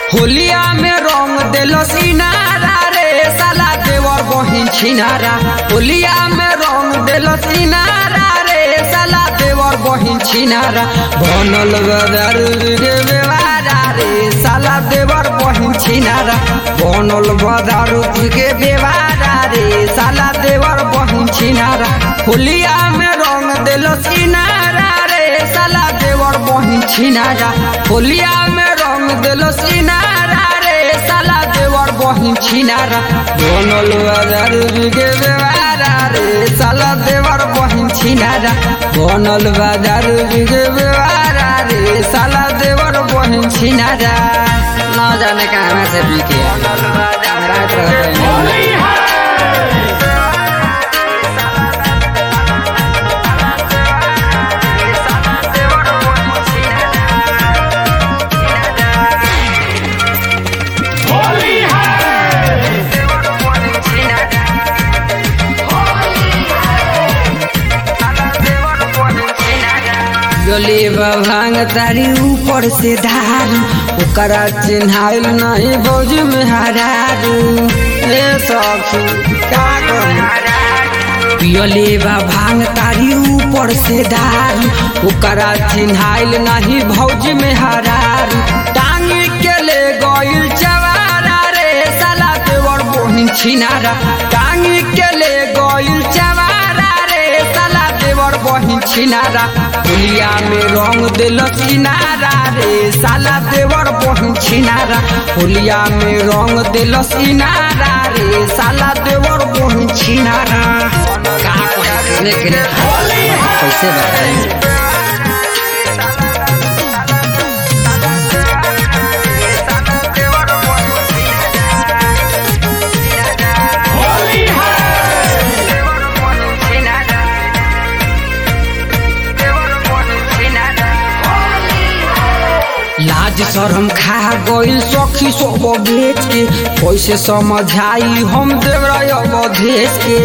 होलिया में रंग देलो सिनारा रे साला देवर बहिन छिनारा होलिया में रंग देलो सिनारा रे साला देवर बहिन छिनारा बनल बदर गे बेवारा रे साला देवर बहिन छिनारा बनल बदर गे बेवारा रे साला देवर बहिन छिनारा होलिया में रंग देलो सिनारा रे साला देवर बहिन छिनारा होलिया में रंग देलो सिनारा रे साला देवर बहिन छिनारा बनल बाजार बिगे बेवारा रे साला देवर बहिन छिनारा बनल बाजार बिगे बेवारा रे साला देवर बहिन छिनारा न जाने कहाँ से बिके रात रहते गले भांग तारी ऊपर से धारू ओकरा चिन्हाइल नहीं भौज में हरारू ए सखी का करी पियले बा भांग तारी ऊपर से धारू ओकरा चिन्हाइल नहीं भौज में हरारू टांग के ले गइल चवारा रे साला देवर बोहिन छिनारा टांग के ले गइल चवारा रे साला देवर बहिन छिनारा दुनिया में रंग दिल सिनारा रे साला देवर बहिन छिनारा होलिया में रंग दिल सिनारा रे साला देवर बहिन छिनारा का कहने के लिए कैसे बताएं लाज शरम खा गइल सखी सब बेच के कैसे समझाई हम देवराय अवधेश के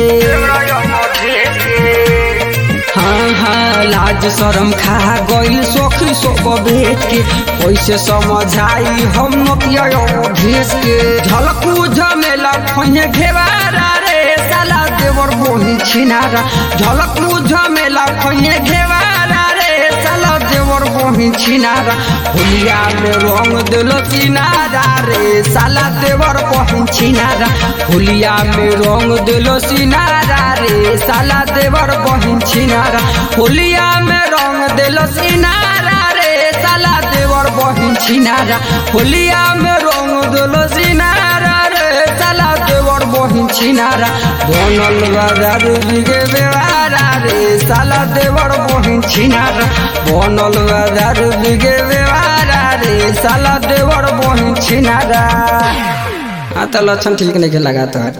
हाँ हाँ लाज शरम खा गइल सखी सब बेच के कैसे समझाई हम नकिया अवधेश के झलकू झमेला खोहे घेवारा रे साला देवर बोही छिनारा झलकू झमेला खोहे घेवारा रे साला देवर बहिन छिनारा होलिया में रंग दिल सिनारा रे साला देवर बहिन छिनारा होलिया में रंग दिल सिनारा रे साला देवर बहिन छिनारा होलिया में रंग दिल सिनारा रे साला देवर बहिन छिनारा होलिया में रंग दिल सिनारा रे साला देवर बहिन छिनारा बनल बाजार बिगे बेवारा रे साला देवर बहिन छिनारा बनल बाजार बिगे बेवारा रे साला देवर बहिन छिनारा हाँ तो लक्षण ठीक नहीं लगा तो